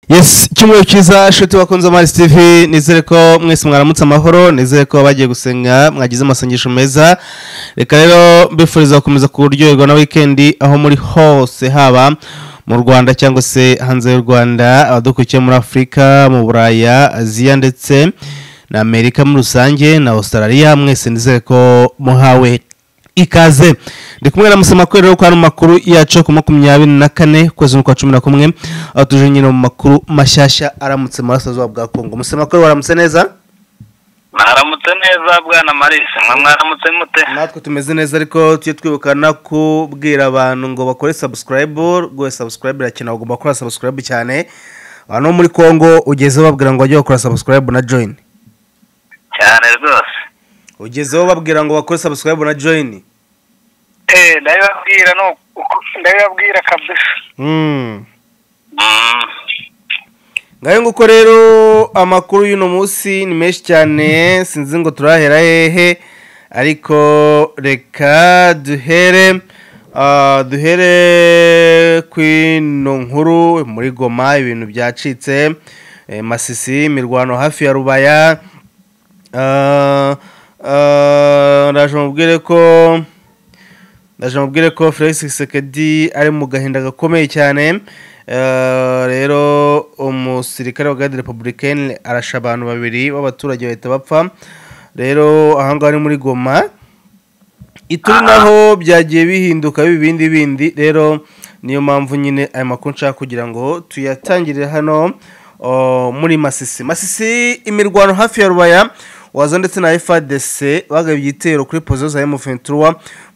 yes icyumweru cyiza shoti bakunze amazi tv nizere ko mwese mwaramutse amahoro nizere ko bagiye gusenga mwagize amasengesho meza reka rero mbifuriza gukomeza kuryoherwa na wikendi aho muri hose haba mu rwanda cyangwa se hanze y'u rwanda abadukurikiye muri afurika mu buraya aziya ndetse na amerika muri rusange na australia mwese nizere ko muhawe ikaze ndi kumwe na musamakorero ko hari makuru yacu ku makumyabiri na kane ukwezi kwa cumi na kumwe aho tuje nyine mu makuru mashyashya aramutse mu burasirazuba bwa kongo musamakorero waramutse neza mwaramutse neza bwana marisi mwe mwaramutse mute natwe tumeze neza ariko tujye twibuka no kubwira abantu ngo bakore sabusikarayibu rwose sabusikarayibu irakenewe ugomba gukora sabusikarayibu cyane abantu bo muri kongo ugezeho babwira ngo bajye bakora sabusikarayibu na joyini cyane rwose ugezeho babwira ngo bakore sabusikarayibu na joyini eh ndabibabwira ni uku ndabibabwira kabisa Mm. ngayo nguko rero amakuru y'uno munsi ni menshi cyane sinzi ngo turahera hehe ariko reka duhere ah, duhere ku ino nkuru muri goma ibintu byacitse eh, masisi imirwano hafi ya rubaya Ah, ah, ndaje mubwire ko ndaje mubwire ko felix sekedi ari mu gahinda gakomeye cyane Eh, rero umusirikare wa garde republicaine arasha abantu babiri b'abaturage bahita bapfa rero ahangaha ni muri goma ituri naho byagiye bihinduka bibindi bindi rero niyo mpamvu nyine aya makuru nshaka kugira ngo tuyatangirire hano o, muri masisi masisi imirwano hafi ya rubaya wazo ndetse na fadc bagabye igitero kuri pozo za mf23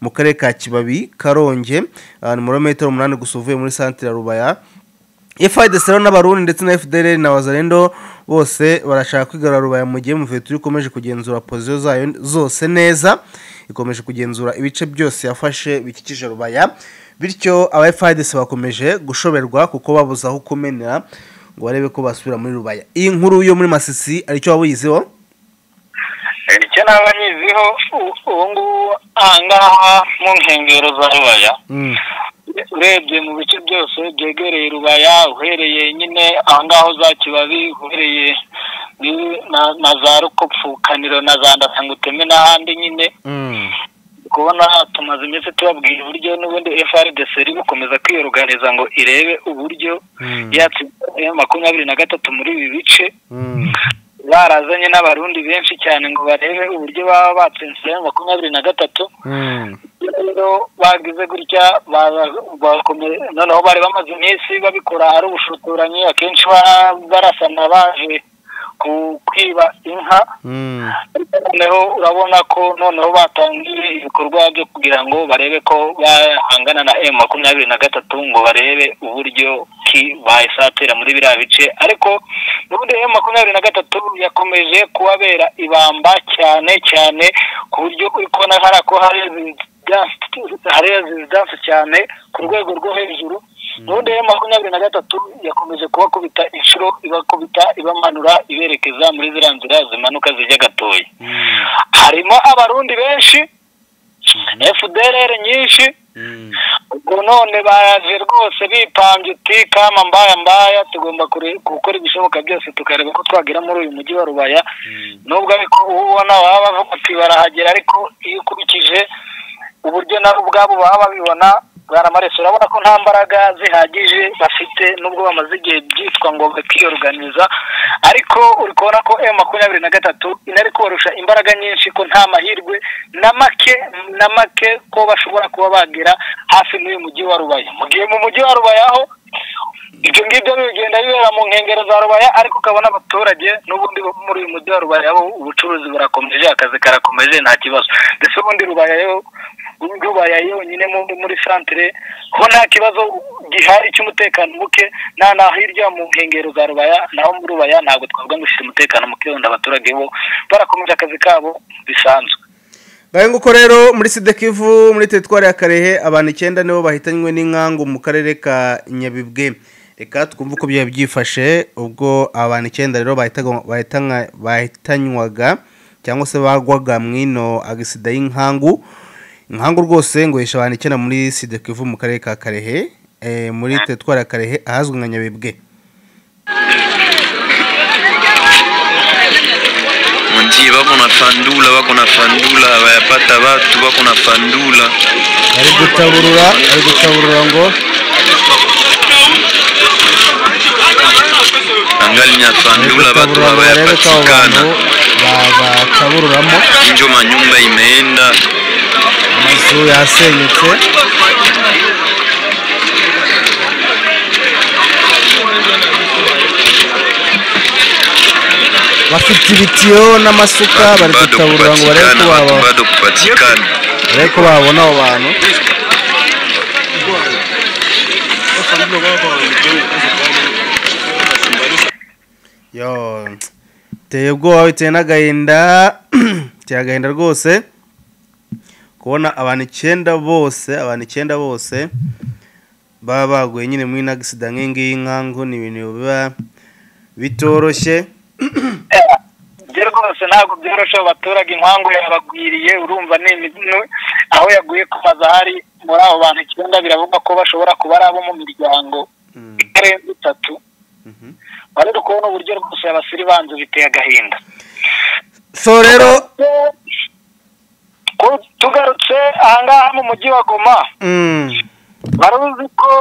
mu karere ka kibabi karonge ah, ni murometero umunani gusa uvuye muri santire ya rubaya FIDC rero n'abarundi ndetse na FDLR na Wazalendo bose barashaka kwigarura rubaya mu gihe Muvetu ikomeje kugenzura posiyo zayo zose neza ikomeje kugenzura ibice byose yafashe bikikije rubaya bityo aba FIDC bakomeje gushoberwa kuko babuze aho kumenera ngo barebe ko basubira muri rubaya iyi nkuru yo muri Masisi aricyo wabuyizeho icyo nabanyiziho ubu ngubu ahangaha mu nkengero za rubaya mm. urebye mu bice byose byegereye rubaya uhereye nyine ahangaho za kibabi uhereye ni- na- na za rukopfukaniro na za ndasanguteme n'ahandi nyine Mm. kubona tumaze iminsi tubabwira uburyo n'ubundi frdc iri gukomeza kwiyoruganiza ngo irebe uburyo Mm. yatsinda makumyabiri na gatatu muri ibi bice Mm. barazanye n'abarundi benshi cyane ngo barebe uburyo baba batsinze makumyabiri na gatatu Mm. rero bagize gutya baza- bakome- noneho bari bamaze iminsi babikora ari ubushotoranyi akenshi ba- barasana baje ku- kwiba inka Mm. ariko noneho urabona ko noneho batangiye ibikorwa byo kugira ngo barebe ko bahangana na emu makumyabiri na gatatu ngo barebe uburyo ki bayisatira muri biriya bice ariko n'ubundi emu makumyabiri na gatatu yakomeje kubabera ibamba cyane cyane ku buryo uri kubona hari ko hari resistance- hari resistance cyane ku rwego rwo hejuru n'ubundi emu makumyabiri na gatatu yakomeje kubakubita inshuro ibakubita ibamanura iberekeza muri ziriya nzira zimanuka zijya gatoya Mm. harimo abarundi benshi fdr nyinshi Mm. ubwo none baraje rwose bipambye uti kama mbaya mbaya tugomba kure- gukora ibishoboka byose tukareba ko twagera muri uyu mujyi wa rubaya nubwo ariko uwo ubona baba bavuga uti barahagera ariko iyo ukurikije uburyo nabo ubwabo baba babibona bwaramareso urabona ko nta mbaraga zihagije bafite nubwo bamaze igihe byitwa ngo bakiyoruganiza ariko uri kubona ko emu makumyabiri na gatatu inari kubarusha imbaraga nyinshi ko nta mahirwe na make na make ko bashobora kuba bagera hafi n'uyu mujyi wa rubaya mu gihe mu mujyi wa rubaya ho ibyo ngibyo bigenda bibera mu nkengero za rubaya ariko ukabona abaturage n'ubundi bo muri uyu mujyi wa rubaya bo ubucuruzi burakomeje akazi karakomeje nta kibazo ndetse ubundi rubaya yo rubaya yonyine mu- muri santire ho nta kibazo gihari cy'umutekano muke na na hirya mu nkengero za rubaya naho muri rubaya ntabwo twavuga ngo ushyira umutekano muke wenda abaturage bo barakomeje akazi kabo bisanzwe ngaho nguko rero muri sidekivu muri teritwari ya karehe abantu icyenda nibo bahitanywe n'inkangu mu karere ka nyabibwe reka twumve uko byari byifashe ubwo abantu icyenda rero bahitaga- bahitanywa- bahitanywaga cyangwa se bagwaga mu ino agisida y'inkangu inkangu rwose ngo yishe abantu icyenda muri sidekivu mu karere ka karehe eh, muri teritwari ya karehe ahazwi nka nyabibwe Basi wako na fandula, wako na fandula, wayapata watu wako na fandula. ari gutaburura ari gutaburura ngo Angali nya ari fandula watu gutaburura ngo barebe ko abo bantu hawayapatikana. ba- batabururamo Injo manyumba imeenda. amazu yasenyutse bafite ibitiyo n'amasuka bari Bado gutaburura ngo barebe ko kupatikana, watu baba- bado kupatikana. barebe ko babona abo bantu yo biteye ubwoba biteye n'agahinda biteye agahinda rwose kubona abantu icyenda bose abantu icyenda bose baba baguye nyine muri n'agisida nk'iyi nkangu ni ibintu biba bitoroshye byo rwose ntabwo byoroshye abo baturage inkangu yabagwiriye urumva ni imibino aho yaguye kumaza hari muri abo bantu icyenda biravugwa ko bashobora kuba ari abo mu miryango Mm, itarenze itatu mhm. wari uri kubona uburyo rwose abasiribanzu biteye agahinda so rero Ku- tugarutse ahangaha mu mujyi wa goma mm, wari uzi ko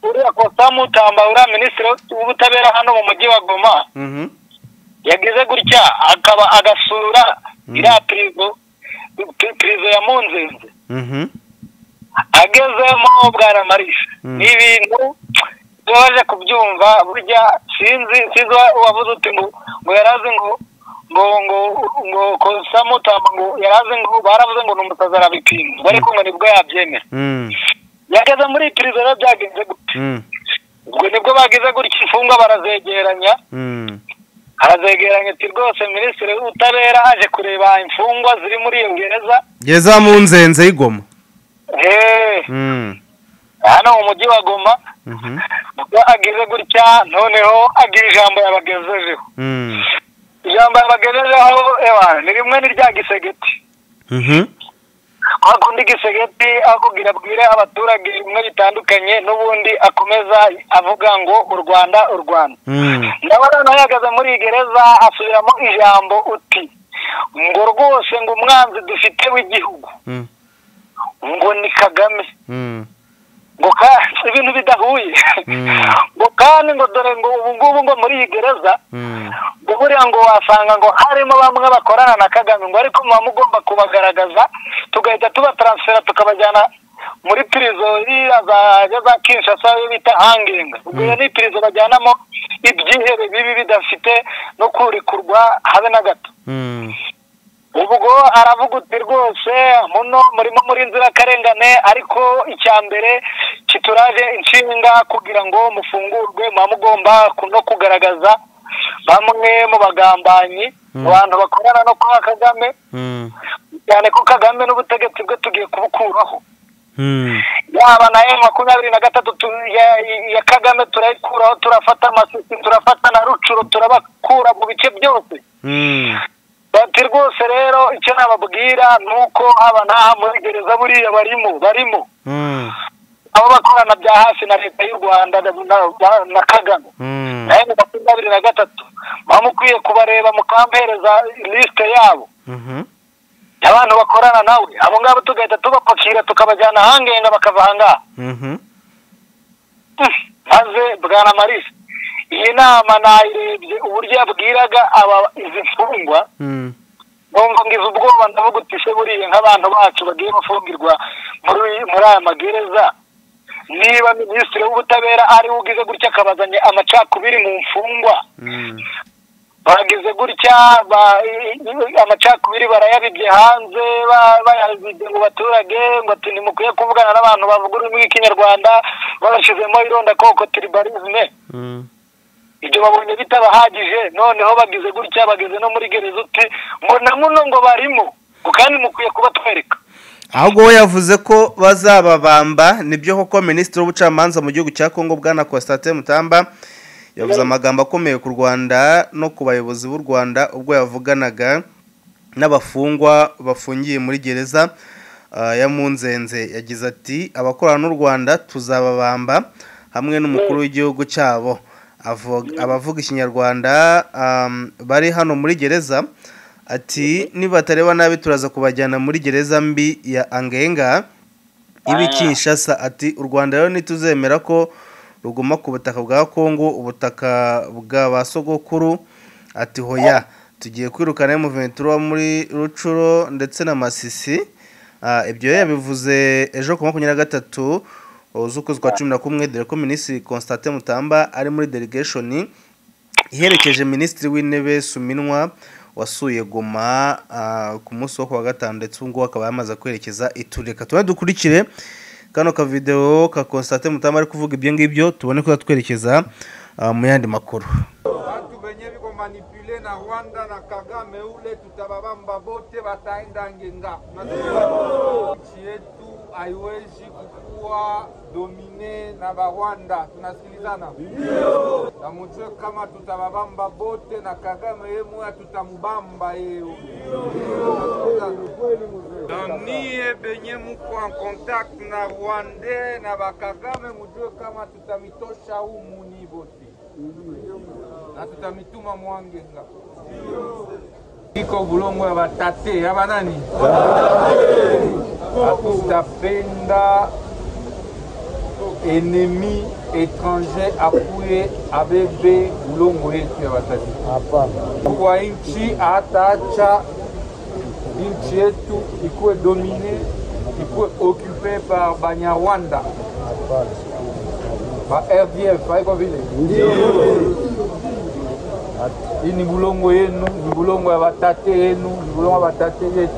uriya kosamu utamba uriya minisitiri w'ubutabera hano mu mujyi wa goma mhm, yagize gutya akaba agasura iriya pirizo pi- pirizo ya munzenze mhm, agezemo bwana marisha Mm. ni ibintu tubaje kubyumva burya sinzi sinzi uwa- uwavuze uti ngo ngo yarazi ngo ngo ngo ngo kosamutamba ngo yarazi ngo baravuze ngo ni umusazi arabipinga ariko ngo nibwo yabyemera mm, yageze muri pirizo rero byagenze gute mm, ubwo nibwo bagize gutya imfungwa barazegeranya mm. arazegeranya ati rwose minisitiri w'ubutabera aje kureba imfungwa ziri muri iyo gereza geza mu nzenze y'igoma eee Mm, hano mu mujyi wa goma mhm, ubwo agize gutya noneho agira ijambo yabagejejeho mm, ijambo yabagejejeho ewa ni rimwe ni rya gisegeti mhm, hakundi gisegeti akubwira abwire abaturage bimwe bitandukanye n'ubundi akomeza avuga ngo u rwanda u rwanda mm, ndabona nawe ahagaze muri iyi gereza asubiramo ijambo uti ngo rwose ngo umwanzi dufite w'igihugu mm, ngo ni kagame mm, ngo kandi ibintu bidahuye Mm. ngo kandi ngo dore ngo ubu ngubu ngo muri iyi gereza mm. ngo buriya ngo wasanga ngo harimo bamwe bakorana na kagame ngo ariko muba mugomba kubagaragaza tugahita tubataransifera tukabajyana muri pirizo iriya za za kinshasa iyo bita hangingi ubwo iyo ni pirizo bajyanamo ibyihere bibi bidafite no kurikurwa habe na gato Mm, ubwo aravuga uti rwose muno murimo muri nzirakarengane ariko icya mbere kituraje inshinga kugira ngo mufungurwe muba mugomba ku- no kugaragaza bamwe mu bagambanyi mu bantu bakorana no kwa kagame mm, cyane ko kagame n'ubutegetsi bwe tugiye kubukuraho mm, yaba na emu makumyabiri na gatatu tu- ya- ya kagame turayikuraho turafata amasisi turafata na rucuro turabakura mu bice byose mm, bati rwose rero icyo nababwira ni uko haba n'aha muri gereza buriya barimo barimo mm, abo bakorana bya hafi na leta y'u rwanda na, na- na kagame mm, nawe mu makumyabiri na gatatu muba mukwiye kubareba mukampereza lisite yabo mhm, y'abantu bakorana nawe abo ngabo tugahita tubapakira tukabajyana ahangenga bakava ahangaha mhm, Mm, maze bwana marisi iyi nama nayirebye uburyo yabwiraga aba izi mfungwa mm, numva ngize ubwoba ndavuga uti se buriya nk'abantu bacu bagiye bafungirwa muri muri aya magereza niba minisitiri w'ubutabera ari we ugize gutya akabazanya amacakubiri mu mfungwa mm, bagize gutya ba- i- i- amacakubiri barayabibye hanze ba- bayabibye mu baturage ngo ati ntimukwiye kuvugana n'abantu bavuga ururimi rw'ikinyarwanda babashyizemo irondakoko tiribarizme mm, ibyo babonye bitabahagije noneho bagize gutya bageze no muri gereza uti ngo na muno ngo barimo ngo kandi mukwiye kubatwereka ahubwo we yavuze ko bazababamba nibyo koko minisitiri w'ubucamanza mu gihugu cya kongo bwana kostate mutamba yavuze amagambo akomeye ku rwanda no ku bayobozi b'u rwanda ubwo yavuganaga n'abafungwa bafungiye muri gereza ah, ya munzenze yagize ati abakorana n'u rwanda tuzababamba hamwe n'umukuru w'igihugu cyabo Avuga- abavuga ikinyarwanda am, bari hano muri gereza ati nibatareba nabi turaza kubajyana muri gereza mbi ya angenga ibi kinshasa ati u rwanda rero ntituzemera ko ruguma ku butaka bwa kongo ubutaka bwa ba sogokuru ati hoya tugiye kwirukana muventura wo muri rucuro ndetse na masisi Ah, ibyo yari yabivuze ejo ku makumyabiri na gatatu z'ukwezi kwa cumi na kumwe dore ko minisitiri constantin mutamba ari muri delegation iherekeje minisitiri w'intebe suminwa wasuye goma ah, ku munsi wo kuwa gatanu ndetse ubu ngubu akaba yamaze kwerekeza itureka tuba dukurikire kano kavidewo ka constantin mutamba ari kuvuga ibyo ngibyo tubone kuza twerekeza ah, mu yandi makuru batu venye viko manipule na rwanda na kagame ule tutababamba bote bataenda ngenga Tunasema nchi yetu haiwezi kukuwa domine na barwanda tunasikilizana tamujue kama tutababamba bote na kagame ye moya tutamubamba yeo na niye benye muko en contact na rwande na bakagame mujue kama tutamitosha umuni bote na tutamituma mwangenga iko bulongo ya batate ya banani hatutapenda enemi étranger akuye abebe bulongo yetu ya batate kwa nchi hataacha nchi yetu ikuwe domine ikuwe okupe par banyarwanda ba rdf haiko vile hii ni bulongo yenu ni bulongo ya batate yenu ni bulongo ya batate yetu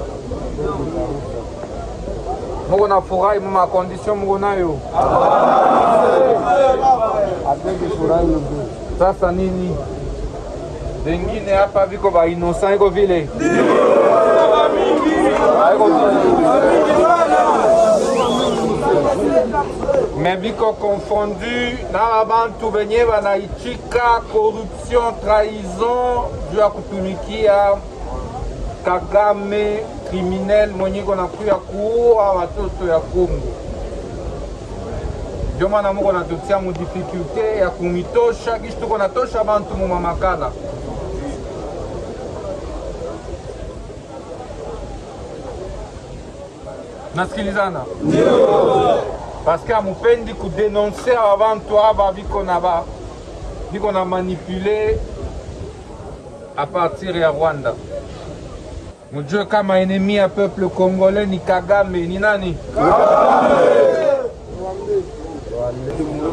moko na furahi mu makondisio moko nayo sasa nini vengine hapa viko bainosa iko vile Haiko vile. me biko confondu na babantu benye banaichika corruption trahison juu ya kutumikia kagame criminel mwenye iko nakuya kuua watoto ya kongo ndio maana moko natutia mu difficulté ya kumitosha kishi tuko natosha bantu mu mamakala nasikilizana paske amupendi kudenonse abantu aba biko na ba biko na manipule apartir ya rwanda mujue kama enemi ya peuple congolais ni kagame ni nani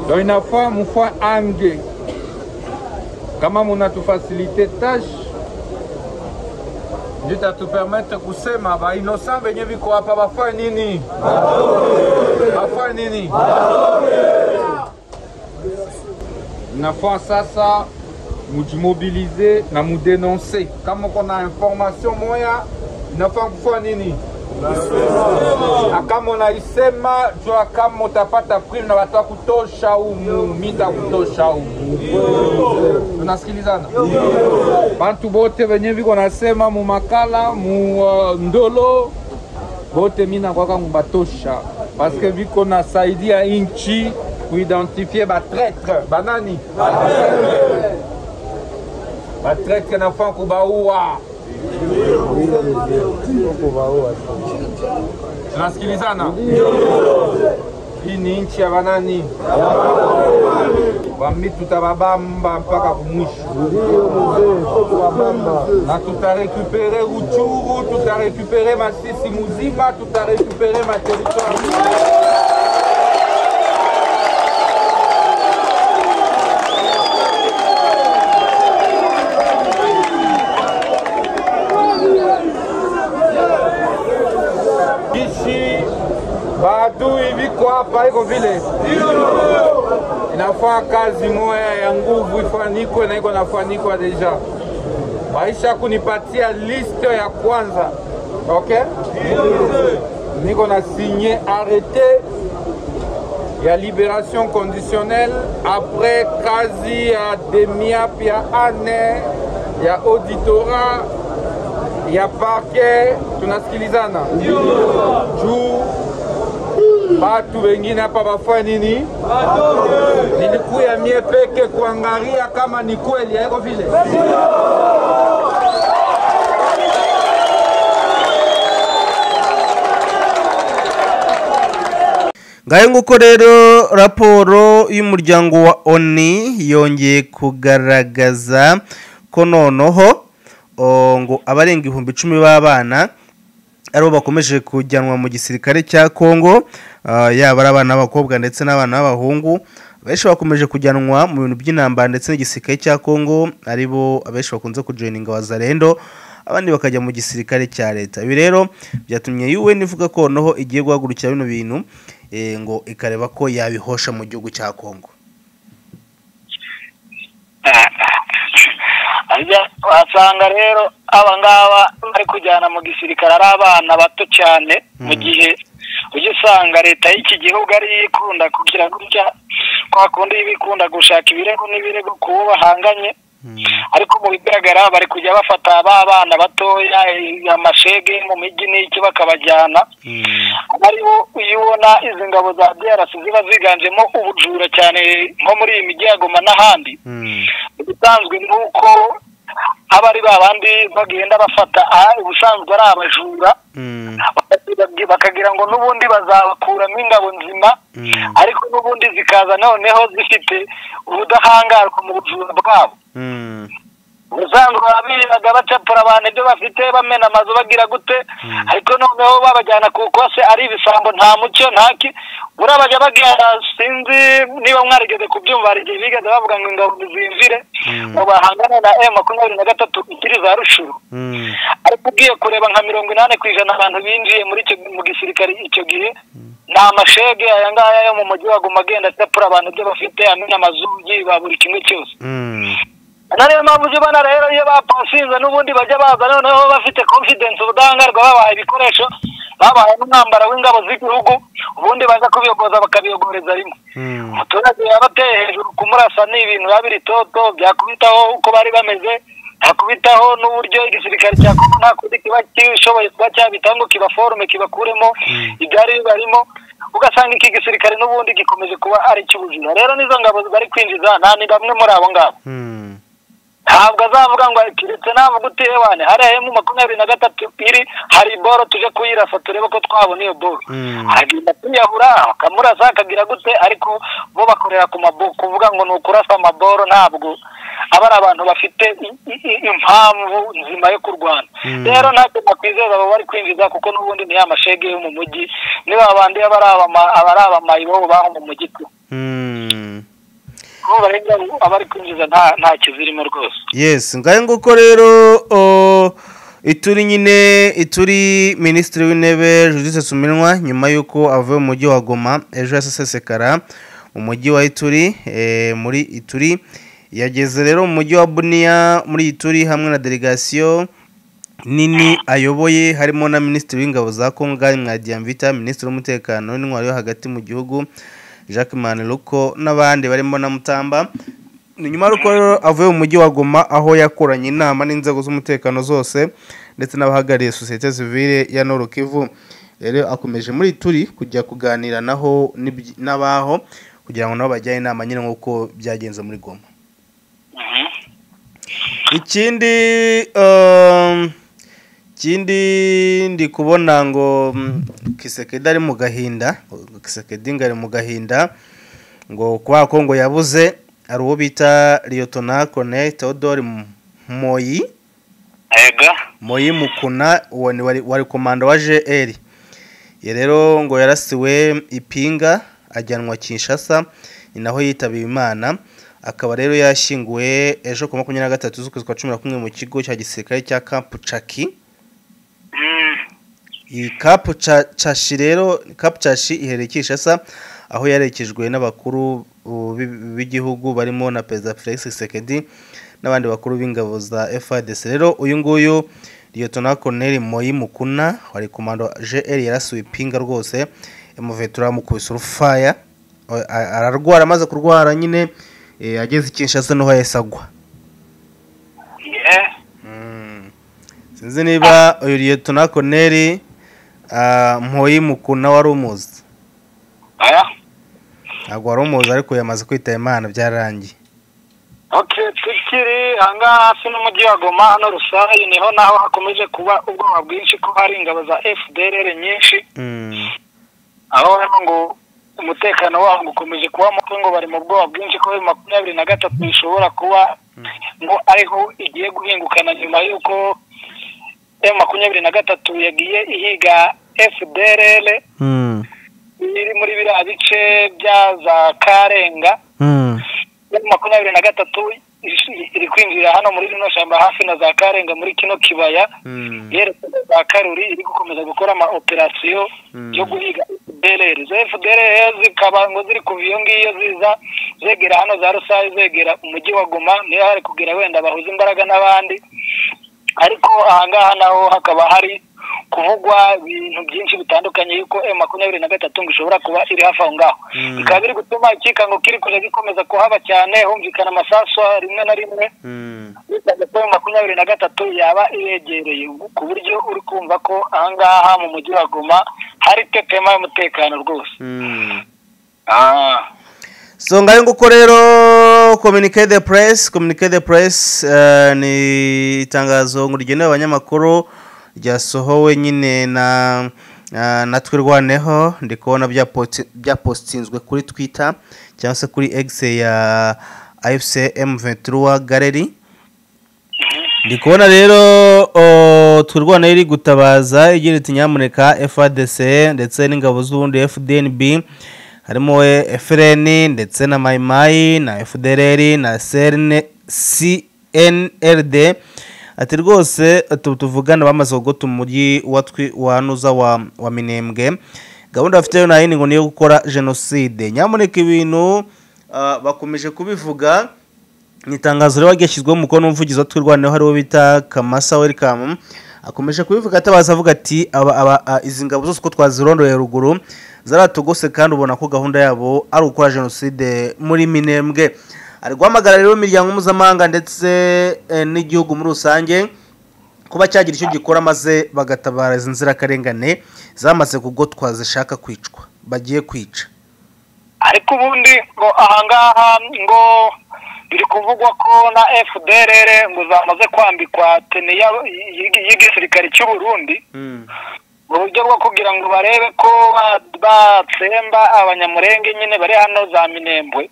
do inafaa mufwa ange kama munatufasilite tashe ndio tatupermetre kusema bainosa venye viko hapa bafaa nini bafaa nini nafaa sasa mujimobilize na mudenonse kama kona information moya inafaa kufaa nini na kama unaisema jua kama utapata prime na watu wa kutosha humu mita kutosha humu tunasikilizana bantu bote venye viko nasema mu makala mu uh, ndolo bote mi nakwaka mubatosha paske viko nasaidia inchi kuidentifie batretre banani batretre nafaa kubaua tunasikilizana hii ni nchi ya banani bambi tutababamba mpaka kumwisho na tutarekupere ruchuru tutarekupere masisi muzima tutarekupere materitoire ishi baadui viko hapa iko vile inafaa kazi moya ya nguvu ifanikwe na iko nafanikwa deja maisha kunipatia liste ya kwanza okay niko na signe arrete ya liberation conditionnelle après kazi ya demiap ya ane ya auditorat ya parquet tunasikilizana juu batu wengine hapa bafanya nini? Nilikuya mie peke kuangalia kama ni kweli, haiko vile ngayo nguko rero raporo y'umuryango wa oni yongeye kugaragaza ko noneho o, ngo abarenga ibihumbi icumi b'abana aribo bakomeje kujyanwa mu gisirikare cya kongo ah, yaba ari abana b'abakobwa ndetse n'abana b'abahungu benshi bakomeje kujyanwa mu bintu by'intambara ndetse n'igisirikare cya kongo aribo abenshi bakunze kujoyininga wa zarendo abandi bakajya mu gisirikare cya leta ibi rero byatumye un ivuga ko noneho igiye guhagurukira bino bintu eh, ngo ikareba ko yabihosha mu gihugu cya kongo Ajya- wasanga rero aba ngaba bari kujyana mu gisirikare ari abana bato cyane mu gihe ujya usanga leta y'iki gihugu ariyo ikunda kugira gutya kwa kundi iba ikunda gushaka ibirego n'ibirego ku bo bahanganye ariko mu bigaragara bari kujya bafata ba bana batoya eh, amashege mu mijyi n'iki bakabajyana aribo iyo ubona izi ngabo za DRC ziba ziganjemo ubujura cyane nko muri iyi mijyi ya Goma n'ahandi ibisanzwe ni uko aba ari ba bandi bagenda bafata aha ubusanzwe ari abajura bakabwira- bakagira ngo n'ubundi bazabakuramo ingabo nzima Mm. ariko n'ubundi zikaza noneho zifite ubudahangarwa mu bujura bwabo Mm. ubusanzwe babiraga bacapura abantu ibyo bafite bamena amazu bagira gute ariko noneho babajyana ku kose ari ibisambo nta mucyo nta ki buriya bajya bagera sinzi niba mwarigeze kubyumva hari igihe bigeze bavuga ngo ingabo zinjire ngo bahangane na e makumyabiri na gatatu ikiri za rushuru Mm. ariko ugiye kureba nka mirongo inani ku ijana abantu binjiye muri icyo mu gisirikare icyo gihe ni amashege aya ngaya yo mu mujyi wa Goma agenda acapura abantu ibyo bafite amena amazu yiba buri kimwe cyose Mm. na niyo mpamvu ujya ubona rero iyo bapasinze n'ubundi bajya baza noneho bafite confidence ubudahangarwa babaha ibikoresho babaha n'umwambaro w'ingabo z'igihugu ubundi baza kubiyogoza bakabiyogoreza rimwe Mm. umuturage yaba ateye hejuru kumurasa ni ibintu biba biri toto byakubitaho uko bari bameze byakubitaho n'uburyo igisirikare cya kongo nta kundi kiba kishoboye kuba cyabitaho ngo kibaforume kibakuremo ibyari bibarimo ugasanga iki gisirikare n'ubundi gikomeje kuba ari icy'ubujura rero n'izo ngabo bari kwinjiza nta ni bamwe muri abo ngabo Mm. ntabwo azavuga ngo keretse navuga uti ewane hariya mu makumyabiri na gatatu iri hari boro tuje kuyirasa turebe ko twabona iyo boro Mm. agenda tuyahura akamurasa akagira gute ariko bo bakorera ku mabo kuvuga ngo ni ukurasa amaboro ntabwo aba ari abantu bafite i- i- i- impamvu nzima yo kurwana Mm. rero ntacyo nakwizeza abo bari kwinjiza kuko n'ubundi ni ya mashege yo mu mujyi ni ba bandi aba ari abama- aba ari abamayi bo baho mu mujyi tu Mm. bo barenga abari kwinjiza nta- ntacyo zirimo rwose yes ngahe nguko rero o, ituri nyine ituri minisitiri w'intebe judithe suminwa nyuma y'uko avuye mu mujyi wa goma ejo yasesekara mu mujyi wa ituri eh, muri ituri yageze rero mu mujyi wa buniya muri ituri hamwe na delegasiyo nini ayoboye harimo na minisitiri w'ingabo za kongo Ngayi mwadiyamvita minisitiri w'umutekano n'intwari yo hagati mu gihugu jacques maneruko n'abandi barimo na mutamba ni nyuma y'uko rero avuye mu mujyi wa goma aho yakoranye inama n'inzego z'umutekano zose ndetse n'abahagarariye sosiyete sivile ya Nord Kivu rero akomeje muri turi kujya kuganira naho n'ibyi- n'abaho kugira ngo nabo bajyane inama nyine nk'uko byagenze muri goma ikindi um, ikindi ndi kubona ngo mm, kisekedi ari mu gahinda ngo kisekedi ngo ari mu gahinda ngo kubera ko ngo yabuze hari uwo bita liyotona kone teodori M- moyi ega moyi mukuna uwo ni wari, wari komanda wa jr ye rero ngo yarasiwe ipinga ajyanwa kinshasa ni naho yitaba imana akaba rero yashyinguwe ejo ku wa makumyabiri na gatatu z'ukwezi kwa cumi na kumwe mu kigo cya gisirikare cya kampu caki iyi kapu cashi rero kapu cashi iherereye kinshasa aho yaherekejwe n'abakuru uh, b'i- b'igihugu barimo na perezida felix sekedi n'abandi bakuru b'ingabo za frdc rero uyu nguyu liyotona colonel moyi mukuna wari komando jr yarasiwe ipinga rwose emuvetura mukubise urufaya a- a- ararwara amaze kurwara nyine eh, ageze i kinshasa niho yahise agwa sinzi niba uyu liyotona colonel ah, mpoyi mukuna wari umuzi aya ntabwo wari umuzi ariko yamaze kwitaba imana byararangiye oke tukiri ahangaha hasi n'umujyi wa goma hano rusayi niho naho hakomeje kuba ubwoba bwinshi ko hari ingabo za fdrr nyinshi Mm, aho hano ngo umutekano waho ukomeje kuba muke ngo bari mu bwoba bwinshi ko makumyabiri na gatatu bishobora kuba ngo ariho igiye guhingukana nyuma y'uko emu makumyabiri na gatatu yagiye ihiga fdrl iri muri biriya bice bya za karenga emu makumyabiri na gatatu iri- iri kwinjirira hano muri rino shyamba hafi na za karenga muri kino kibaya yerekeza za karuri iri gukomeza gukora ama operasiyo yo guhiga fdrl izo fdrl zikaba ngo ziri kuva iyo ngiyo ziza zegera hano za rusayi zegera umujyi wa goma niyo hari kugira wenda bahuza imbaraga n'abandi ariko ahangaha naho hakaba hari kuvugwa ibintu byinshi bitandukanye yuko emu makumyabiri na gatatu ngo ishobora kuba iri hafi aho ngaho bikaba biri gutuma ikikango kiri kujya gikomeza kuhaba cyane humvikana amasasu rimwe na rimwe bitabye ko emu makumyabiri na gatatu yaba iregereye ku buryo uri kumva ko ahangaha mu mujyi wa goma hari tetema y'umutekano rwose Ah. so ngayo nguko rero communicate the press communicate the press eh, ni itangazo ngo rigenewe abanyamakuru ryasohowe nyine na eh, natwe rwaneho ndi kubona byapoti- byapostinzwe kuri twitter cyangwa se kuri x ya ifcm 23 gallery ndi kubona rero o, twirwana iri gutabaza igira iti nyamuneka fadc ndetse n'ingabo z'ubundi fdnb harimo eh, frn ndetse na mayimayi na fdrr na CRN cnrd ati rwose tu- tuvugane bamaze kugota umujyi wa twi- wa nuza wa wa minembwe gahunda bafite yo nayindi ngo niyo gukora jenoside nyamuneka ibintu ah, bakomeje kubivuga ni itangazo rero ryashyizweho umukono n'umuvugizi wa twirwaneho hariwe bita kamasa welikamu akomeje kubivuga atabaza avuga ati aba- aba- a- izi ngabo zose uko twazirondoye ruguru zaratugose kandi ubona ko gahunda yabo ari ugukora jenoside muri minembwe ari guhamagara rero imiryango mpuzamahanga ndetse eh, n'igihugu muri rusange kuba cyagira icyo gikora maze bagatabara izi nzirakarengane zamaze kugotwa zishaka kwicwa bagiye kwica ariko ubundi ngo ahangaha ngo biri kuvugwa ko na fdrr ngo zamaze kwambikwa tene ya- y- y'igisirikare cy'u burundi mu buryo bwo kugira ngo barebe ko ba- batsemba abanyamurenge nyine bari hano za minembwe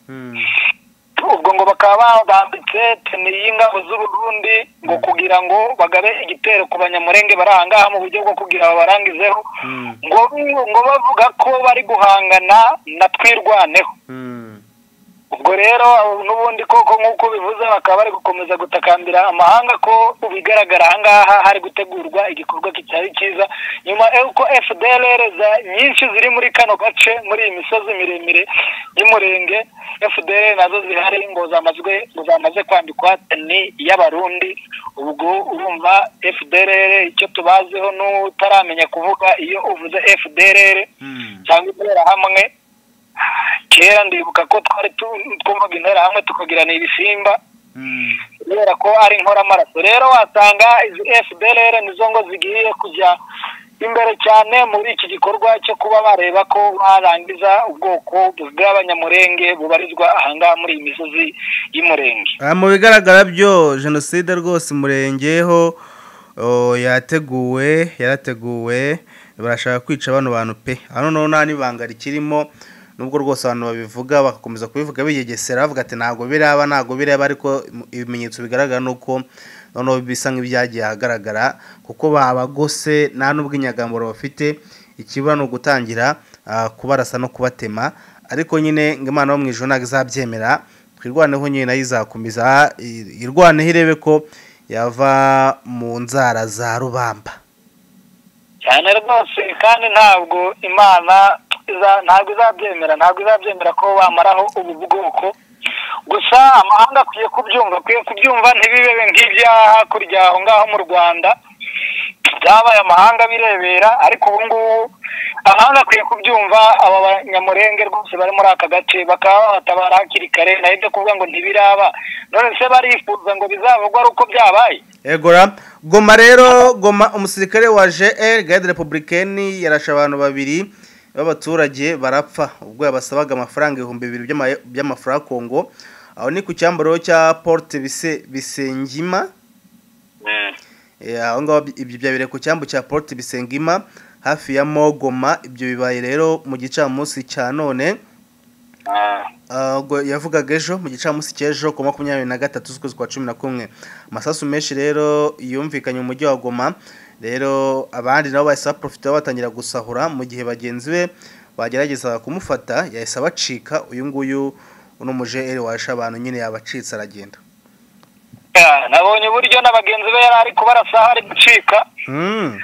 ubwo ngo bakaba bambitse tene y'ingabo z'uburundi ngo kugira ngo bagabe igitero ku banyamurenge bari ahangaha mu buryo bwo kugira babarangizeho ngo ngo bavuga ko bari guhangana na twirwaneho ubwo rero n'ubundi koko nk'uko bivuze bakaba bari gukomeza gutakambira amahanga ko bigaragara ahangaha hari gutegurwa igikorwa kitari cyiza nyuma y'uko fdrr za nyinshi ziri muri kano gace muri iyi misozi miremire y'umurenge fdrr nazo zihari ngo zamazwe ngo zamaze kwambikwa ni iy'abarundi ubwo urumva fdrr icyo tubazeho n'utaramenya kuvuga iyo uvuze fdrr cyangwa interahamwe kera ndibuka ko twari tu- twumvaga intera hamwe tukagirana ibisimba kubera ko ari inkoramaraso rero wasanga izi fdrr nizo ngo zigiye kujya imbere cyane muri iki gikorwa cyo kuba bareba ko barangiza ubwoko bw'abanyamurenge bubarizwa ahangaha muri iyi misozi y'umurenge Ah, mu bigaragara byo jenoside rwose murengeho oh, yateguwe yarateguwe barashaka kwica bano bantu pe hano noneho nta n'ibanga rikirimo nubwo rwose abantu babivuga bagakomeza kubivuga biyegesera bavuga ati ntabwo biraba ntabwo biraba ariko im- ibimenyetso bigaragara ni uko noneho bisa nk'ibyagiye ahagaragara kuko babagose nta n'ubw'inyagamburo bafite ikibura ni ugutangira ah, kubarasa no kubatema ariko nyine ngo imana yo mu ijuru ntabwo izabyemera twirwaneho nyine nayo izakomeza i- irwaneho irebe ko yava mu nzara za rubamba cyane rwose kandi ntabwo imana iza- ntabwo izabyemera ntabwo izabyemera ko bamaraho ubu bwoko gusa amahanga akwiye kubyumva akwiye kubyumva ntibibebe nk'ibyaha kurya aho ngaho mu rwanda byabaye amahanga birebera ariko ubu ngubu amahanga akwiye kubyumva aba banyamurenge rwose bari muri aka gace bakaba babatabara hakiri kare nayo ibyo kuvuga ngo ntibiraba none se barifuza ngo bizavugwe ari uko byabaye egora goma rero goma umusirikare wa jr garde republicaine yarashe abantu babiri b'abaturage barapfa ubwo yabasabaga amafaranga ibihumbi bibiri by'ama- by'amafaranga kongo aho ni ku cyambaro cya porte Bise- bisengima Eh, aho ngaho ibi- ibyo byabereye ku cyambu cya porte bisengima hafi ya mogoma ibyo bibaye rero mu gicamunsi cya none Ah, Ah, ubwo yavugaga ejo mu gicamunsi cy'ejo ku wa makumyabiri na gatatu z'ukwezi kwa cumi na kumwe amasasu menshi rero yumvikanye mu mujyi wa goma rero abandi nabo bahise baprofita batangira gusahura mu gihe bagenzi be bagerageza kumufata yahise abacika uyu nguyu uno mujeri washe abantu nyine yabacitse aragenda ah, nabonye uburyo na bagenzi be yari ari kubarasaho ari gucika Mm,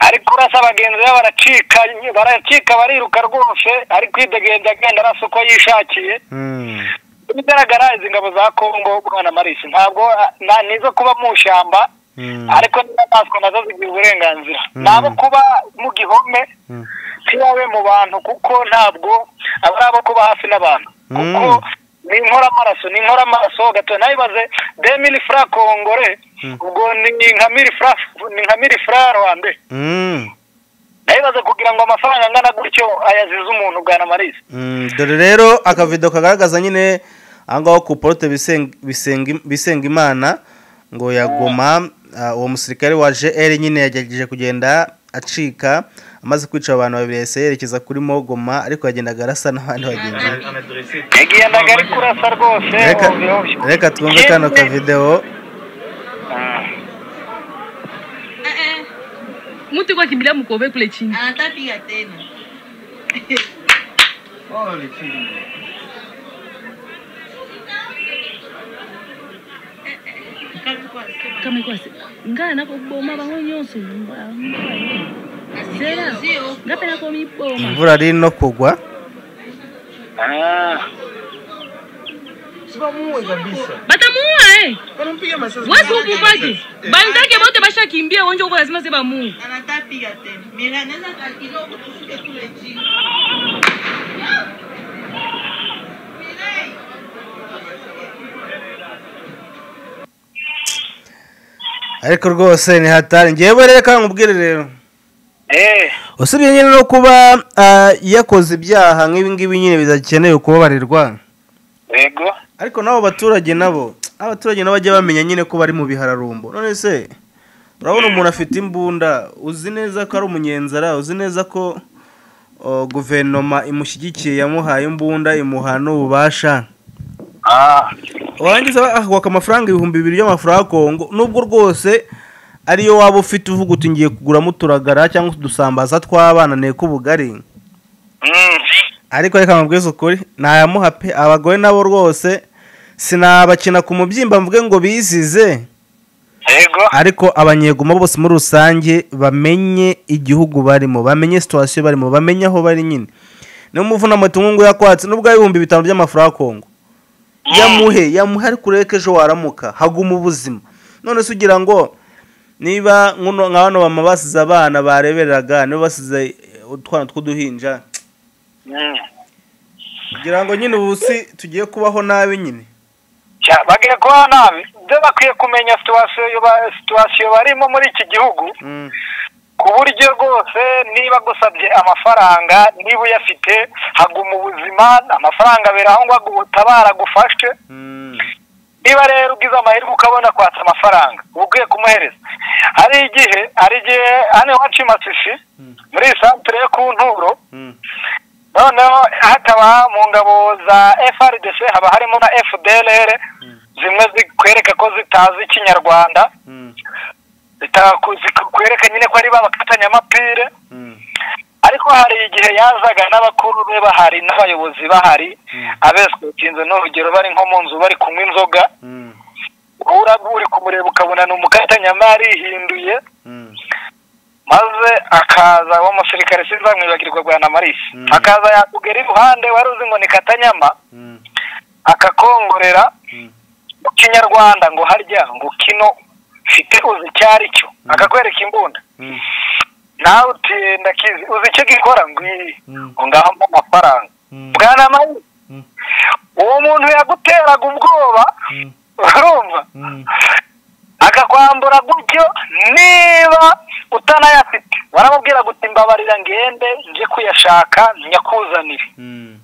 ari kurasa bagenzi be baracika baracika bariruka rwose ari kwidegembya agenda arasa uko yishakiye mm, ibigaragara izi ngabo za kongo bwana marisi ntabwo ah, na- nizo kuba mu ishyamba mm, ariko n'inyamaswa nazo zigira uburenganzira Mm. nabo kuba mu gihome mm, ntibabe mu bantu kuko ntabwo aba ari abo kuba hafi n'abantu kuko Mm. ni inkoramaraso ni inkoramaraso gatoya nabibaze de mili fura kongore Mm. ubwo ni ni nka mili fura ni nka mili fura rwande mm, nabibaze kugira ngo amafaranga angana gutyo ayazize umuntu bwana marisi mm. dore rero akavido kagaragaza nyine ahangaho ku porote Biseng- Biseng- bisengimana ngo yagoma ah, uwo musirikare wa jr nyine yagerageje kugenda acika amaze kwica abantu babiri yahise yerekeza kuri mogoma ariko yagendaga arasa n'abandi bagenzi be yagendaga ari kurasa rwose Reka- hobi hobi. reka twumve kano Ikindi- kavidewo Ah. Eh, eh, mtu kwa kimbilia mkove kule chini anatapiga tena. Kazi kwa- kama ikuwa ngaa nakoboma bango nyonso Sio, sio. ngape nakomiboma imvura ari no kugwa Ah. batamuua eh. wesi ukufaki banzake bote bashakimbia wonjo uko lazima se bamuue Anatapiga tena. Mira, anaweza kaa kidogo tushuke kule chini. ariko rwose ni hatari ngewe rero reka nkubwire rero Eh. usibye nyine no kuba ah, yakoze ibyaha nk'ibi ngibi nyine bidakeneye kubabarirwa Yego. ariko n'abo baturage nabo abaturage nabo bajya bamenya nyine ko bari mu bihararumbo none se urabona umuntu afite imbunda uzi neza ko ari umunyenzara uzi neza ko o, guverinoma imushyigikiye yamuhaye imbunda imuha n'ububasha Ah. warangiza akubaka amafaranga ibihumbi bibiri y'amafaranga ya kongo nubwo rwose ariyo waba ufite uvuga uti ngiye kuguramo uturagara cyangwa udusambaza tw'abana nteko ubugari Mm. ariko reka mubwize ukuri ntayamuha pe abagore nabo rwose sinabakina ku mubyimba mvuge ngo bizize Yego. ariko abanyegoma bose muri rusange bamenye igihugu barimo bamenye situwasiyo barimo bamenye aho bari nyine niyo mpamvu n'amatungo yakwatse n'ubwo ari ibihumbi bitanu by'amafaranga ya kongo yamuhe yamuhe ariko ureke ejo waramuka haguma ubuzima none se ugira ngo niba nkuno- nka bano bama basize abana bareberaga niba basize eh, utwana tw'uduhinja Mm. kugira ngo nyine ubu si tugiye kubaho nabi nyine Cya bagiye kuba nabi. Byo bakwiye kumenya situasiyo yo ba- situasiyo barimo muri iki gihugu Mm, ku buryo rwose niba agusabye amafaranga niba uyafite haguma ubuzima amafaranga abera aho ngaho utabara agufashe mm, niba rero ugize amahirwe ukabona kwatsa amafaranga uba ukwiye kumuhereza hari igihe hari igihe hano iwacu i masisi muri iyi santere yo ku nturo mm, noneho hakaba mu ngabo za frdc haba harimo na fdrr zimwe zikwereka ko zitazi ikinyarwanda mm, zitaku- zikwereka nyine ko ari babakatanyamapire mm, ariko hari igihe yazaga n'abakuru be bahari n'abayobozi bahari abeswekinze n'urugero bari nko mu nzu bari kunywa inzoga mm, uraba uri kumureba ukabona ni umukatanyama yarihinduye mm, maze akaza wa musirikare sinzamwibagirwa bwa na marisi Mm. akaza yakugera iruhande wari uzi ngo ni katanyama mm, akakongorera mm. mu kinyarwanda ngo harya ngo kino mfite uzi icyo ari cyo akakwereka imbunda Mm. nawe uti ndakizi uzi icyo gikora ngo iyi Mm. ngo ngaho mpa amafaranga Mm. bwana marisi Mm. uwo muntu yaguteraga ubwoba Mm. urumva Mm. akakwambura gutyo niba utanayafite waramubwira guti mbabarira ngende njye kuyashaka nyakuzanire Mm.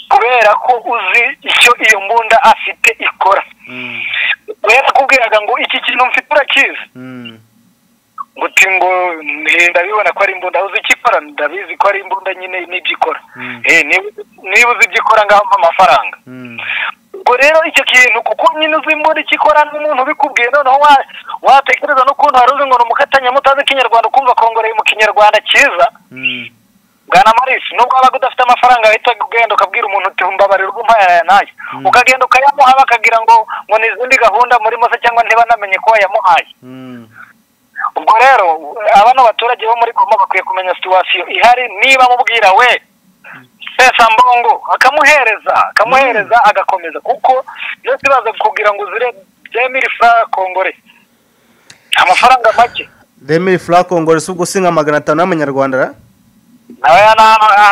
kubera ko uzi icyo iyo mbunda afite ikora Mm. we yakubwiraga ngo iki kintu mfite urakizi Mm. guti ngo eh, ndabibona ko ari imbunda uzi icyo ikora ndabizi ko ari imbunda nyine n'ibyo ikora Eh, niba- niba uzi ibyo ikora ngaho mpa amafaranga ubwo rero icyo kintu kuko nyine uzi imbunda icyo ikora n'umuntu ubikubwiye noneho wa- watekereza n'ukuntu wari uzi ngo ni umukatanya mutazi ikinyarwanda ukumva kongoreye mu kinyarwanda cyiza bwana marisi nubwo wabaga udafite amafaranga wahita ugenda ukabwira umuntu uti mbabarira ubwo umpaye aya n'aya ukagenda ukayamuha bakagira ngo ngo ni izindi gahunda murimo se cyangwa ntibanamenye ko wayamuhaye ubwo rero aba ni abaturage bo muri goma bakwiye kumenya situwasiyo ihari niba amubwira we pesa mbongo akamuhereza akamuhereza agakomeza kuko byose baza kukubwira ngo uzire byemiri furara kongore amafaranga make demiri fura kongore si ubwo si nka magana atanu y'amanyarwanda ra? nawe hano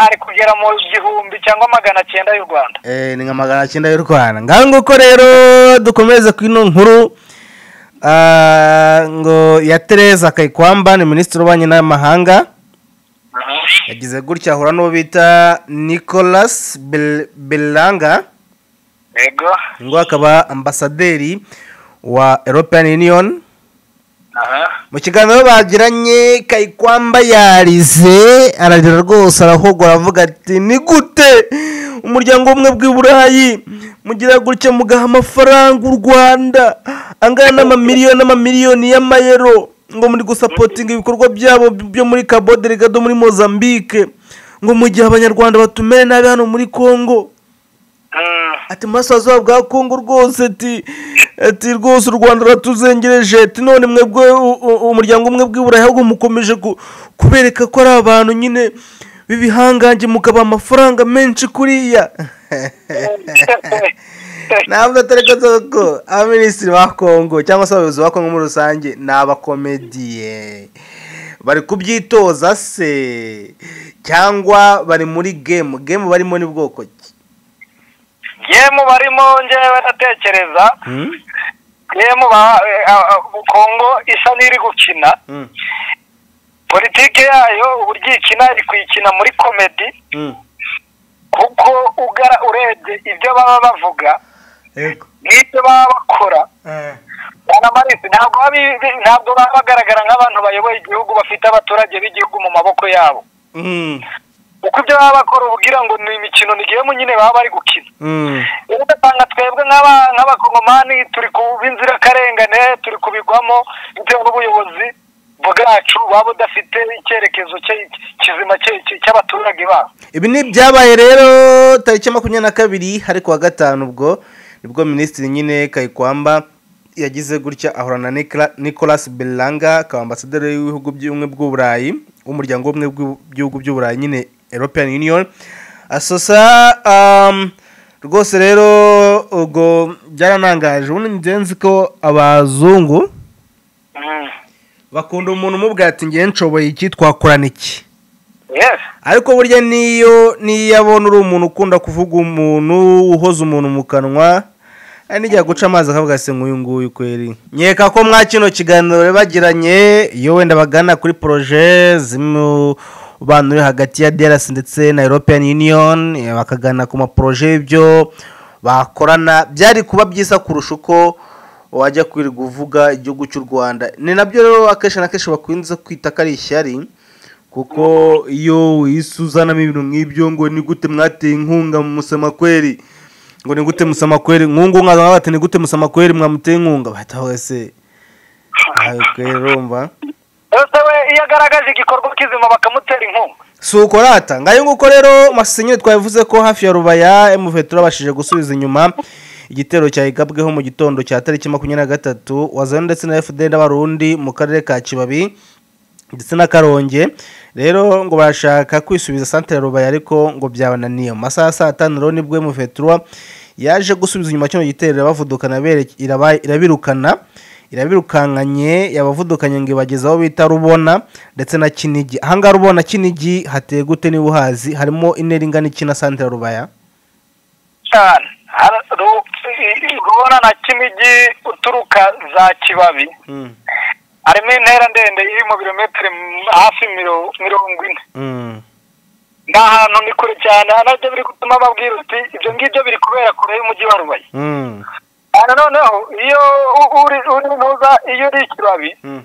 hari kugera mu gihumbi cyangwa magana cyenda y'u rwanda Eh, ni nka magana cyenda y'u rwanda ngaho nguko rero dukomeze ku ino nkuru ah, ngo ya tereza kayikwamba ni minisitiri w'ububanyi n'amahanga yagize gutya ahura n'uwo bita nicolas Bel- belanga yego ngo akaba ambasaderi wa european union mu kiganiro bagiranye kayikwamba yarize ararira rwose arahogora aravuga ati ni gute umuryango umwe bw'i burayi mugira gutya mugaha amafaranga u rwanda angana n'amamiliyoni n'amamiliyoni y'amayero ngo muri gusapotinga ibikorwa byabo byo muri cabo delegado muri mozambique ngo mu gihe abanyarwanda batumere nabi hano muri congo ati masazuba bwa kongo rwose ati ati rwose u rwanda ruratuzengereje ati none mwebwe u- u- umuryango umwe bw'iburayi ahubwo mukomeje ku- kubereka ko ari abantu nyine b'ibihangange mukaba amafaranga menshi kuriya ntabwo atareka ko abaminisitiri ba kongo cyangwa se abayobozi ba kongo muri rusange ni abakomediye bari kubyitoza se cyangwa bari muri gemu gemu barimo ni bwoko ki yemu barimo ngewe ndatekereza Hmm? yemu ba- eh, ah, ah, kongo isa n'iri gukina Hmm. politike yayo uburyo ikina iri kuyikina muri komedi Hmm. kuko ugara urebye ibyo baba bavuga Yego. n'ibyo baba bakora bwana marisi ntabwo baba bi- ntabwo baba bagaragara nk'abantu bayoboye igihugu bafite abaturage b'igihugu mu maboko yabo Mm. kuko ibyo baba bakora uba ugira ngo ni imikino ni gemu nyine baba bari gukina Mm. rero ugasanga twebwe nk'aba- nk'abakongomani turi ku b'inzirakarengane turi kubigwamo bitewe n'ubuyobozi bwacu buba budafite icyerekezo cye- kizima cye- cye- cy'abaturage babo ibi ni ibyabaye rero tariki makumyabiri na kabiri ariko wa gatanu ubwo nibwo minisitiri nyine kayikwamba yagize gutya ahorana na Nicola- nicolas belanga akaba ambasaderi w'ibihugu by'ubumwe bw'uburayi w'umuryango w'ubumwe bw'ibihugu by'uburayi nyine european union asosa um, rwose rero ubwo byaranangaje ubundi njye nzi ko abazungu bakunda umuntu umubwira ati ngewe nshoboye iki twakorana iki yes ariko burya niyo niyo abona uri umuntu ukunda kuvuga umuntu uhoza umuntu mu kanwa hari n'igihe guca amazi akavuga ati nk'uyu nguyu kweri nkeka ko mwa kino kiganiro rero bagiranye iyo wenda bagana kuri poroje zimwe bantu uri hagati ya derasi ndetse na european union eh, bakagana ku maporoje y'ibyo bakorana byari kuba byiza kurusha uko wajya kwirirwa uvuga igihugu cy'u rwanda ni nabyo rero akenshi na kenshi bakunze kwita ko ari ishyari kuko iyo wihise uzanamo ibintu nk'ibyo ngo ni gute mwateye inkunga mu musamakweri ngo ni gute musamakweri nkungu mwaza bati ni gute musamakweri mwamuteye inkunga bahita wese ntawe kweri urumva ese we iyo agaragaje igikorwa kizima bakamutera inkunga si uko rata ngayo nguko rero masinyeri twabivuze ko hafi ya rubaya emuve turabashije gusubiza inyuma igitero cyayigabweho mu gitondo cya tariki makumyabiri na gatatu wazanye ndetse na fda n'abarundi mu karere ka kibabi ndetse na karonge rero ngo barashaka kwisubiza santere rubaya ariko ngo byabananiye mu masaha ya saa tanu rero nibwo mufetura yaje gusubiza inyuma kino gitero irabavudukana bere- iraba- irabirukana irabirukankanye yabavudukanye ngo ibageze aho bita rubona ndetse na kinigi ahangaha rubona kinigi hateye gute niba uhazi harimo intera ingana iki na santere rubaya cyane Har- ru- rubona na kinigi uturuka za kibabi Mm, harimo intera ndende iri mu birometero m- hafi miro- mirongo ine mm, ni ahantu ni kure cyane nabyo biri gutuma babwira uti ibyo ngibyo biri kubera kure y'umujyi wa rubaye mm, hano noneho iyo u- uri uri muza iyo uri ikibabi Mm,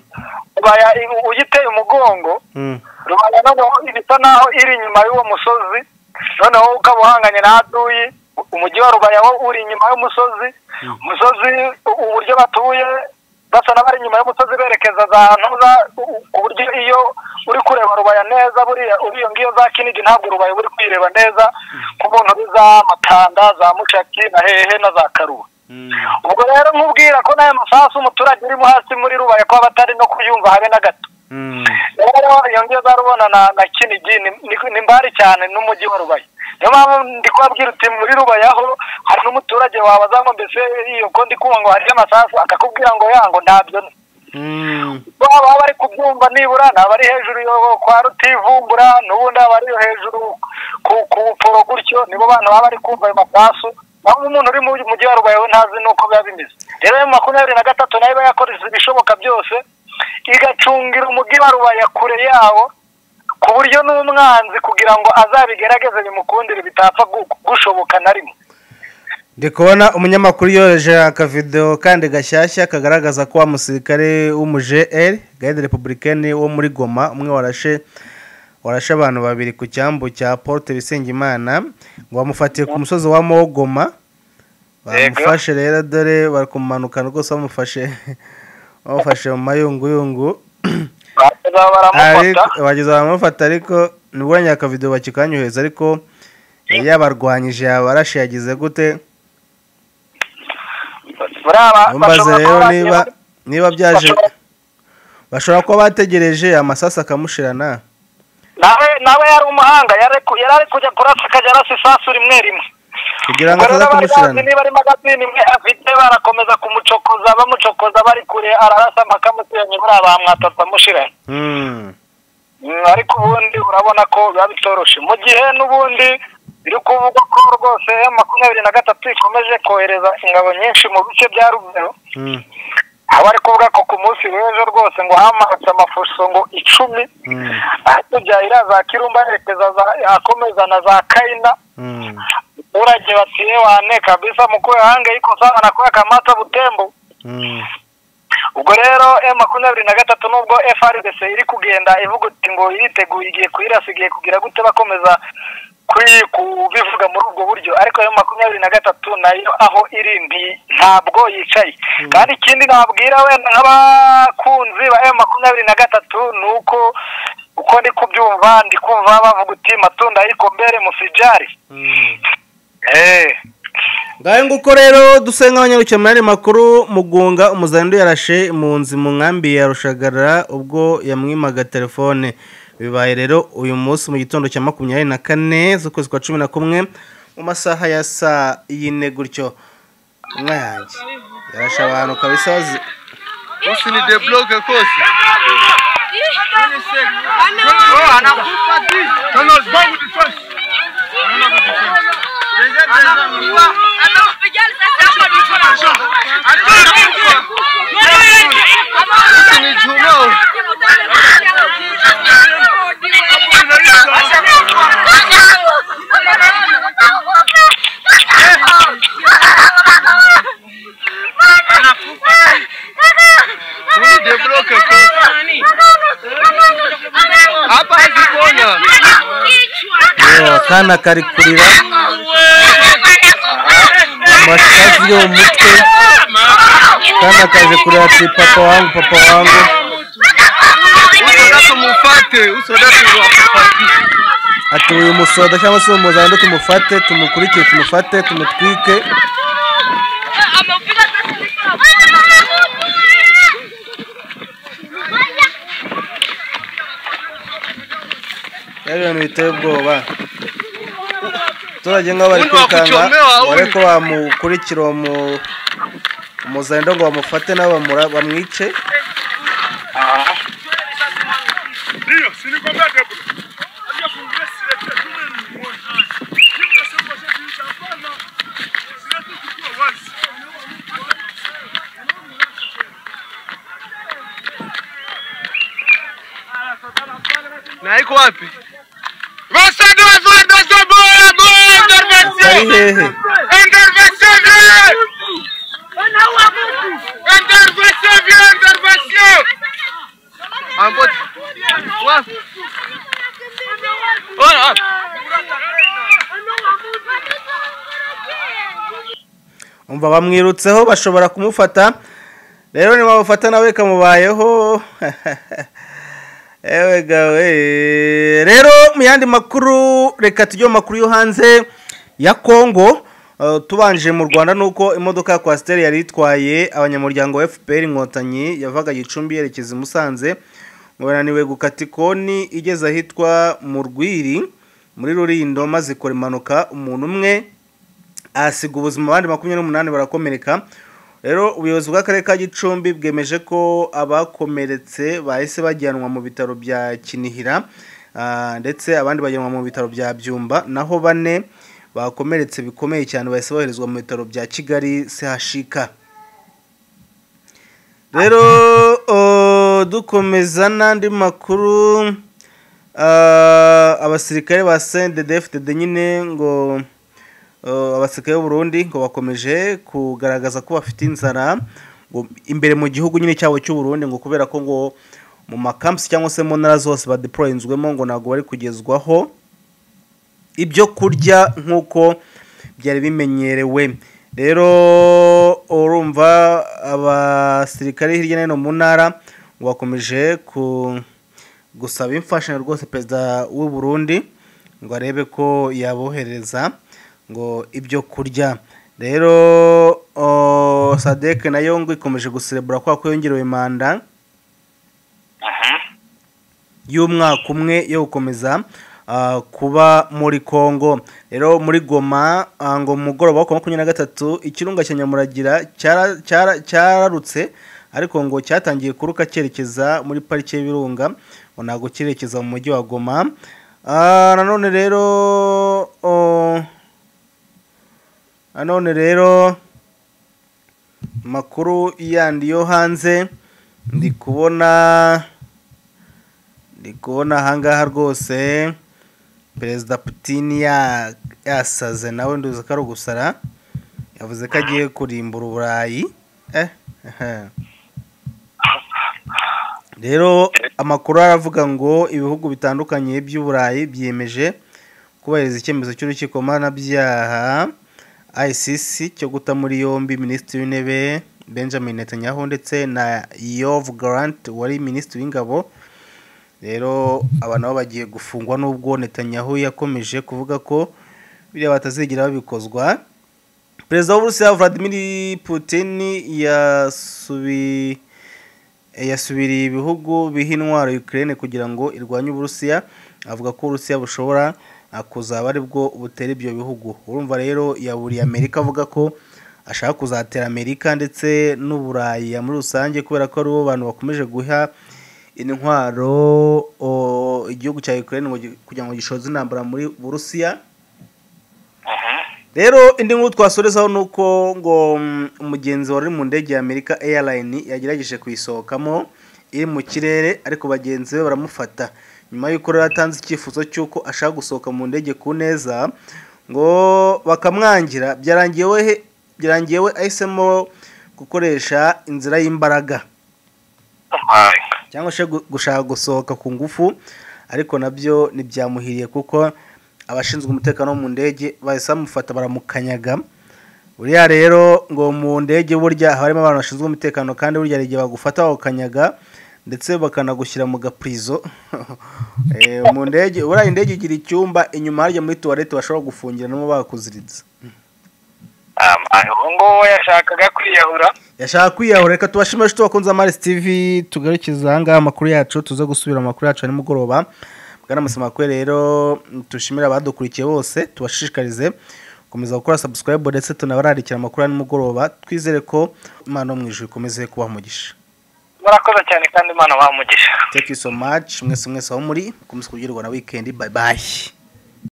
ubaya ugiteye umugongo mm, rubaya noneho ibisa naho iri inyuma y'uwo musozi noneho ukaba uhanganye na aduyi umujyi wa rubaya wo uri inyuma y'umusozi umusozi u- uburyo batuye basa n'abari inyuma y'umusozi berekeza za ntuza u- ku buryo iyo uri kureba rubaya neza buriya uriyo ngiyo za kinigi ntabwo rubaya uri kuyireba neza ku muntu uri za matanda za mucaki na hehe na za karuba mm. ubwo rero nkubwira ko n'ayo masasu umuturage urimo hasi muri rubaya ko aba atari no kuyumva habe na gato Mm, rero iyo ngiyo zarubona na na kinigi ni- ni- ni mbari cyane n'umujyi wa rubaya niyo mpamvu ndi kubabwira uti muri rubayaho hari n'umuturage wabaza ngo mbese iyo ko ndi kumva ngo hari amasasu akakubwira ngo yango ntabyo ni." mm, bo baba bari kubyumva nibura ni abari hejuru yo kwa rutivumbura n'ubundi abari yo hejuru ku ku buporo gutyo nibo bantu baba bari kumva ayo masasu naho umuntu uri mu mujyi wa rubayeho ntazi n'uko biba bimeze rero ayo makumyabiri na gatatu nayo iba yakoresheje ibishoboka byose igacungira umujyi wa rubaya kure yawo ku buryo n'umwanzi kugira ngo azabigerageze bimukundire bitapfa gu- gushoboka na rimwe ndi kubona umunyamakuru yohereje akavidewo kandi gashyashya kagaragaza ko wa musirikare w'umuje eri gahede republicaine wo muri goma umwe warashe warashe abantu babiri ku cyambu cya porute bisengimana ngo bamufatiye ku musozi wa mogoma Yego. bamufashe rero dore bari kumanukana rwose bamufashe bamufashe mu mayunguyungu baraza baramufata Ariko- bageza baramufata ariko nibonye akavidewo bakikanyohereza ariko yari yabarwanyije yabarashe yagize gute baraba mbaze bashobora rero kuba niba bagiye- niba byaje bashobora- bashobora kuba bategereje amasasu akamushirana nawe nawe yari umuhanga yari ku- yari ari kujya kurasa akajya arasa isasu rimwe rimwe kugira ngo Ubwo ataza rero bari bazi kumushirana niba ari magazine imwe afite barakomeza kumucokoza bamucokoza bari kure ararasa mpaka amusiranye buriya bamwatasa amushiranye Mm, Mm, ariko ubundi urabona ko biba bitoroshe mu gihe n'ubundi biri kuvugwa ko rwose M makumyabiri na gatatu ikomeje kohereza ingabo nyinshi mu bice bya rugero mm, aho bari kuvuga ko ku munsi w'ejo rwose ngo hamanutse amafuso ngo icumi mm, hakurya iriya za kirumba yerekeza za- akomeza na za kayina mm, abaturage batiye wane kabisa mukuru hange yuko sana nakuya kamata butembo mm, ubwo rero M makumyabiri na gatatu nubwo FRDC iri kugenda ivuga iti ngo iriteguye igiye kuyirasa igiye kugira gute bakomeza kuri- kubivuga muri ubwo buryo ariko M makumyabiri na gatatu nayo aho iri nti- ntabwo yicaye kandi ikindi nabwira wenda nk'abakunzi ba M makumyabiri na gatatu ni uko uko ndi kubyumva ndi kumva bavuga uti matunda ariko mbere musijari mm. eh ngayo nguko rero dusenga abanyarukiye muri aya makuru mugunga umuzanidu yarashe impunzi mu nkambi ya rushagarara ubwo yamwimaga telefone bibaye rero uyu munsi mu gitondo cya makumyabiri na kane z'ukwezi kwa cumi na kumwe mu masaha ya saa yine gutyo inka yanjye yarashe abantu kabisa bazi Bosi ni debloke kosi. Hapa hazikuona. yewe akana kari kurira amashati yo mu mutwe akana kaje kurira ati papa wangu papa wangu Uso datu mufate, uso datu wafate. ati uyu musoda cyangwa se uyu muzandu tumufate tumukurikire tumufate tumutwike yari ibintu biteye ubwoba abaturage nk'aho bari Undi kwikanga wakuchomewa, undi. bare ko bamukurikira uwo mu- umuzanido ngo bamufate nabo bamura- bamwice Na iko wapi? Wasadu wa Rwanda bora bora intervention. ari hehe Intervention. Intervention, viens, intervention En mode. Ouais. Oh, oh. umva bamwirutseho bashobora kumufata rero ntibamufata nawe kamubayeho ewe gawe rero mu yandi makuru reka tujye mu makuru yo hanze ya kongo Eh, tubanje mu rwanda ni uko imodoka ya kwasiteri yari itwaye abanyamuryango wa fpr inkotanyi yavaga gicumbi yerekeza i musanze ngo bananiwe gukata ikoni igeze ahitwa mu rwiri muri rurindo maze ikora impanuka umuntu umwe ahasiga ubuzima abandi makumyabiri n'umunani barakomereka rero ubuyobozi bw'akarere ka gicumbi bwemeje ko abakomeretse bahise bajyanwa mu bitaro bya kinihira ah, ndetse abandi bajyanwa mu bitaro bya byumba naho bane bakomeretse bikomeye cyane bahise boherezwa mu bitaro bya kigali sehashika rero o, dukomeza n'andi makuru ah, abasirikare ba CNDD-FDD nyine ngo o, abasirikare b'u Burundi ngo bakomeje kugaragaza ko bafite inzara ngo imbere mu gihugu nyine cyabo cy'u Burundi ngo kubera ko ngo mu makampusi cyangwa se mu ntara zose badeployinzwemo ngo ntabwo bari kugezwaho ibyo kurya nk'uko byari bimenyerewe rero urumva abasirikare hirya no hino mu ntara ngo bakomeje ku- gusaba imfashanyo rwose perezida w'u Burundi ngo arebe ko yabohereza ngo ibyo kurya rero o, sadek nayo ngo ikomeje guserebura kwa ko yongerewe manda aha y'umwaka umwe yo gukomeza ah, kuba muri Kongo rero muri Goma ah, ngo mu mugoroba wa makumyabiri na gatatu ikirunga cya Nyamuragira cyara- cyara- cyararutse ariko ngo cyatangiye kuruka cyerekeza muri parike y'ibirunga ngo ntabwo cyerekeza mu mujyi wa Goma Ah, nanone rero oh, nanone rero makuru yandi yo hanze ndi kubona ndi kubona ahangaha rwose perezida putin ya- yasaze nawe nduzi ko ari ugusara yavuze ko agiye kurimbura uburayi eh ehe. rero amakuru aravuga ngo ibihugu bitandukanye by'uburayi byiyemeje kubahiriza icyemezo cy'urukiko mpanabyaha icc cyo guta muri yombi minisitiri w'intebe benjamin netanyahu ndetse na yov grant wari minisitiri w'ingabo rero aba nabo bagiye gufungwa n'ubwo netanyahu yakomeje kuvuga ko biriya batazigera babikozwa perezida w'uburusiya vladimir putin yasubi yasubiriye ibihugu biha intwaro Ukraine kugira ngo irwanye uburusiya avuga ko uburusiya bushobora ah, kuzaba ari bwo butera ibyo bihugu urumva rero yaburiye amerika avuga ko ashaka kuzatera amerika ndetse n'uburayi muri rusange kubera ko ari bo bantu bakomeje guha intwaro o, igihugu cya Ukraine ngo gi- kugira ngo gishoze intambara muri burusiya aha rero indi nkuru twasorezaho ni uko ngo mm, umugenzi wari mu ndege ya amerika airline yagerageje kuyisohokamo iri mu kirere ariko bagenzi be baramufata nyuma y'uko rero atanze icyifuzo cy'uko ashaka gusohoka mu ndege ku neza ngo bakamwangira byarangiye we byarangiye we ahisemo gukoresha inzira y'imbaraga cyangwa se gu- gushaka gusohoka ku ngufu ariko nabyo ntibyamuhiriye kuko abashinzwe umutekano wo mu ndege bahise bamufata baramukanyaga buriya rero ngo mu ndege burya haba harimo abantu bashinzwe umutekano kandi burya hari igihe bagufata bawukanyaga ndetse bakanagushyira mu gapurizo Eh, mu ndege buriya indege igira icyumba inyuma harya muri tuwarete bashobora gufungiramo bakuziritse ubu ngubu yashakaga kwiyahura yashaka kwiyahura reka tubashime inshuti bakunze amaris tv tugarukiza ahangaha amakuru yacu tuze gusubira mu makuru yacu ya nimugoroba bwana masamakwe rero mm, tushimire abadukurikiye bose tubashishikarize gukomeza gukora subscribe ndetse tunabararikira amakuru ya nimugoroba twizere ko imana yo mu ijuru ikomeze kubaha umugisha murakoze cyane kandi imana bamugisha thank you so much mwese mwese aho muri mukomeze kubwirwa na weekend bye bye